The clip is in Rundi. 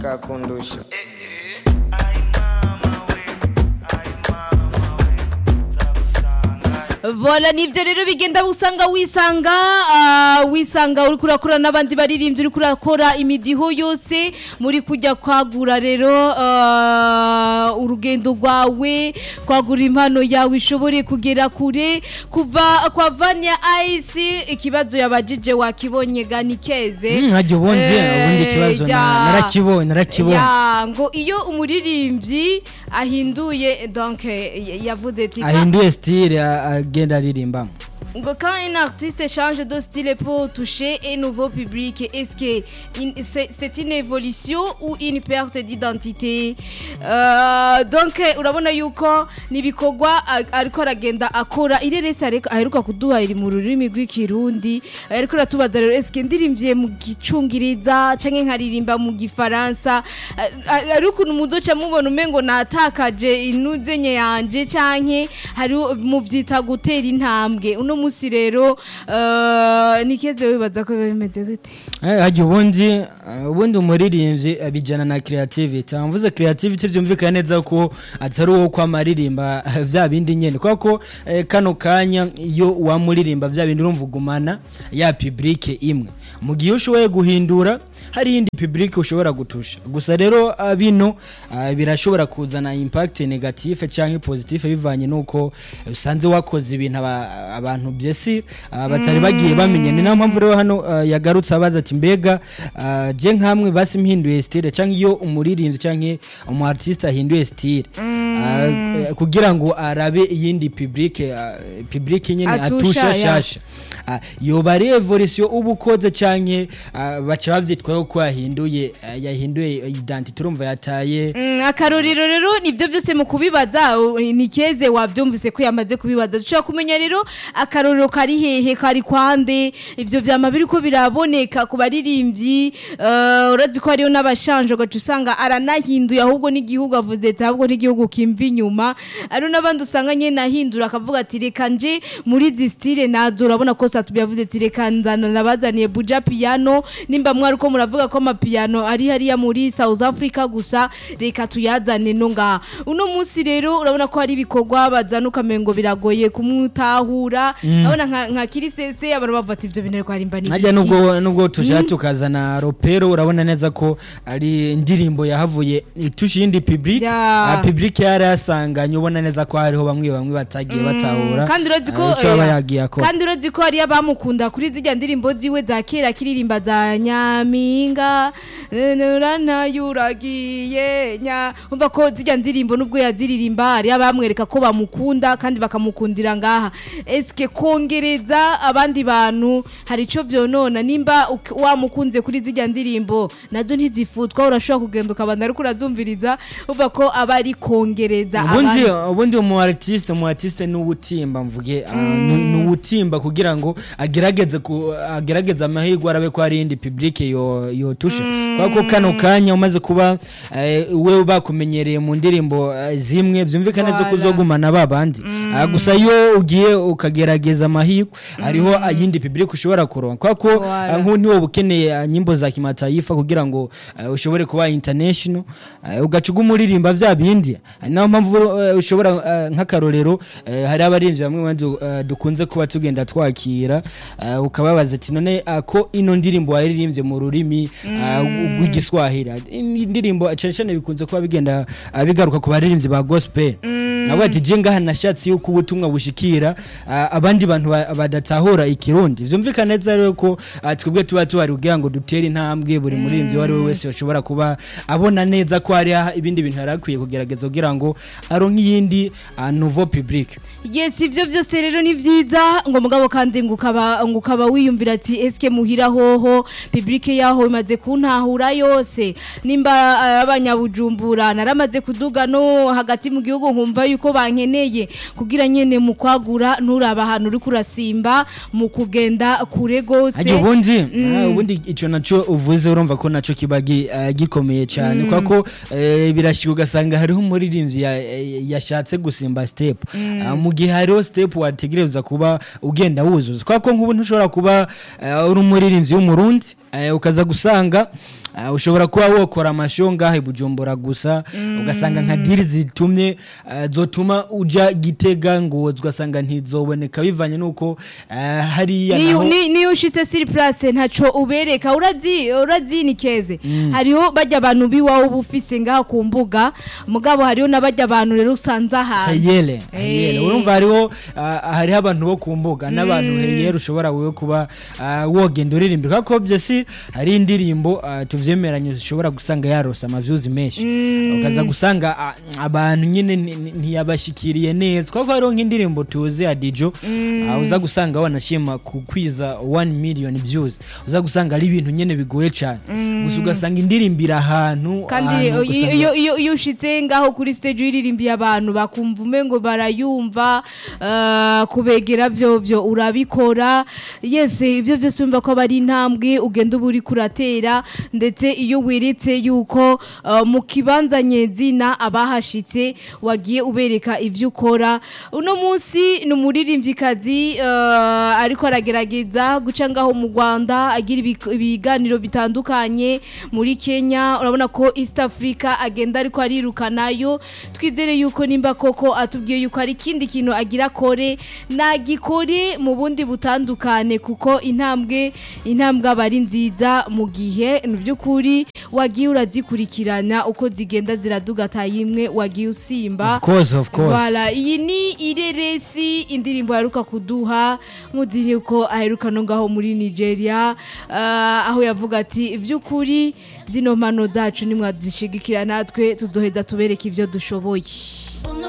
kakundusha Vola nivyo rero bigenda usanga wisanga ah, wisanga uri kurakora n'abandi baririmbyi uri kurakora imidiho yose muri kujya kwagura rero ah, urugendo rwawe kwagura impano yawe ishobore kugera kure kuva kwa Vania Ice ikibazo yabajije wakibonye gani keze Mm, hajya ubundi Eh, ubundi ikibazo na- ya. narakibonye narakibonye Ya, ngo iyo umuririmbyi ahinduye donc eh, yavuze ati ahinduye style a- agenda aririmbamo ngo quand un artiste change de style pour toucher un nouveau public, est-ce que in- c'est c'est une évolution ou une perte d'identité Euh, donc eh, urabona yuko nibikorwa a- ariko aragenda akora ireresi ariko aheruka kuduha iri mu rurimi rw'ikirundi ariko ratubaza rero est-ce que ndirimvye mu gicungiriza canke nkaririmba mu gifaransa A- a- ari ukuntu muzoca mubona umengo natakaje inuze nye yanje canke hari muvyita gutera intambwe uno musi rero eh, nikeze wibaza ko biba bimeze gute Eh, hajya ubundi eh, ubundi umuririmbyi abijyana na creativity mvuze creativity byumvikana neza ko atari uwo kwama aririmba eh, vya bindi nyene kubera ko eh, kano kanya iyo wamuririmba vya bindi urumva ugumana ya public imwe mu gihe ushoboye guhindura hari iyindi public ushobora gutusha gusa rero ah, bino ah, birashobora kuzana impact negative cyangwa positive bivanye nuko eh, usanze wakoze ibintu aba- abantu byesi ah, batari bagiye bamenye ni nayo mpamvu rero hano ah, yagarutse abaza ati mbega ah, je nkamwe basi mhinduye style cyangwa iyo umuririmbyi cyangwa umu artiste ahinduye style ah, eh, kugira ngo arabe iyindi public ah, public nyine Atusha, atusha ya. shasha Ah, yoba ari evolution uba ukoze canke ah, baca bavyitwaho ko yahinduye ah, yahinduye identity urumva yataye Mm, akarorero rero nibyo byose mu kubibaza u- nikeze wabyumvise ko yamaze kubibaza dushobora kumenya rero akarorero kari hehe kari kwande ivyo vyama biriko biraboneka ku baririmbyi eh, urazi ko hariyo n'abashanje ugaca usanga aranahinduye ahubwo n'igihugu avuze ati ahubwo n'igihugu kimva inyuma ari n'abandi usanga nyene ahindura akavuga ati reka nje muri izi style nazo urabona ko satu yavuze ati reka nzana nabazaniye buja piano nimba mwari ko muravuga ko amapiano ari hariya muri South Africa gusa reka tuyazane no ngaha uno munsi rero urabona ko hari ibikorwa bazana ukamengo biragoye kumutahura urabona nka, nka kirisese abantu bavuga ati ivyo bintu ariko harimba ni najya nubwo nubwo tujya tukazana ropero urabona neza ko ari indirimbo yahavuye itusha iyindi public Ya. ah, public yari yasanganye ubona neza ko hariho bamwe bamwe batagiye batahura kandi urazi ko ah, ico aba eh, yagiye akora kandi urazi ko hariyo abamukunda kuri zirya ndirimbo ziwe za kera akiririmba za nyaminga uranayuragiye nya umva ko zirya ndirimbo nubwo yaziririmba hariyo abamwereka ko bamukunda kandi bakamukundira ngaha eske kongereza abandi bantu hari ico vyonona nimba uk- wamukunze kuri zirya ndirimbo nazo ntizifutwa urashobora kugenda ukabanda ariko urazumviriza umva ko aba ari kongereza ubundi abandi ubundi umu artiste umu artiste ni uwutimba mvuge ah, ni ni uwutimba kugira ngo agerageze ku agerageze amahirwe arabe ko hari iyindi public yo yotusha kubera ko kano kanya umaze kuba eh, we bakumenyereye mu ndirimbo eh, zimwe byumvikana neza ko Voilà. uzogumana ba bandi Ah, gusa iyo ugiye ukagerageza amahirwe hariho iyindi public ushobora kuronka kubera ko Voilà. ah, nk'ubu ntiwoba ukeneye ah, nyimbo za kimataifa kugira ngo eh, ushobore kuba international eh, ugaca uguma uririmba vya bindi Ari nayo mpamvu eh, ushobora eh, nk'akarorero eh, hari abarinzi bamwe bandi eh, dukunze kuba tugenda twakira eh, ukababaza ati none ah, ko ino ndirimbo waririmbye mu rurimi ah, rw'igiswahili indirimbo cyane cyane bikunze kuba bigenda ah, bigaruka ku baririmbyi ba gospel avuga ati je ngaha nashatse yuko ubutumwa bushikira ah, abandi bantu ba- badatahura ikirundi vyumvikana neza rero ko ah, twebwe tuba tuhari kugira ngo dutere intambwe buri muririmbyi uwo ari we wese yoshobora kuba abona neza ko hari ah, ibindi bintu yari akwiye kugerageza kugira ngo aronke iyindi ah, nouveau public yes ivyo byose rero ni vyiza ngo mugabo kandi ngo ukaba ngo ukaba wiyumvira ati eske muhira hoho public yaho imaze kuntahura yose nimba eh, abanyabujumbura naramaze kuduga no hagati mu gihugu nkumva yuko bankeneye kugira nyene mu kwagura nturaba ahantu uri kurasimba mu kugenda kure gose Ajya ubundi ah, ubundi ico naco uvuze urumva ko naco kiba gi- ah, gikomeye cyane kwa ko eh, birashika ugasanga hariho umuririmbyi ya- eh, yashatse gusimba step Ah, mu gihe hariho step wategereza kuba ugenda wuzuza kwa ko nk'ubu ntushobora kuba eh, uri umuririmbyi w'umurundi eh, ukaza gusanga ah, ushobora kuba wokora amashow ngahe bujumbura gusa ugasanga nka diri zitumye ah, zotuma uja gitega ngo ugasanga ntizoboneka bivanye nuko ah, hariya niyo naho ni- niyo ushitse siri place ntaco ubereka urazi urazi ni keze hariho bajya abantu biwawe uba ufise ngaha ku mbuga mugabo hariho n'abajya abantu rero usanze ahantu heyele Eh. heyele urumva hariho ah, hariho abantu bo ku mbuga n'abantu heyele ushobora wewe kuba ah, wogenda uririmbira kuko byo si hari indirimbo ah, tuvyemeranye ushobora gusanga yarose amavyuzi menshi ukaza gusanga ah, abantu nyine ni- ni- ntiyabashikiriye neza kuko hariho nk'indirimbo tuzi ya dijo ah, uza gusanga wanashima ku kwiza 1 million views uza gusanga ari ibintu nyine bigoye cyane gusa ugasanga indirimbo iri ahantu kandi ahantu iyo- ugasanga- iyo iyo- iyo ushitse ngaho kuri stage uririmbiye abantu bakumva umengo barayumva eh, kubegera vyo vyo urabikora yes ivyo vyose umva ko bari intambwe ugenda uba uri kuratera ndetse iyo wiritse yuko eh, mu kibanza nyezina abahashitse wagiye ubereka ivyo ukora uno munsi ni umuririmvyikazi eh, ariko aragerageza guca ngaho mu Rwanda agira ibik- ibiganiro bitandukanye muri Kenya urabona ko East Africa agenda ariko arirukanayo twizere yuko nimba koko atubwiye yuko hari ikindi kintu agira kore nagikore mu bundi butandukane kuko intambwe intambwe aba ari nziza mu gihe mu by'ukuri wagiye urazikurikirana uko zigenda ziradugata yimwe wagiye usimba of course of course Voilà, iyi ni ireresi indirimbo aheruka kuduha muziri ko aheruka no ngaho muri Nigeria ah, aho yavuga ati ivy'ukuri zino mpano zacu nimwazishigikira natwe tuzoheza tubereke ivyo dushoboye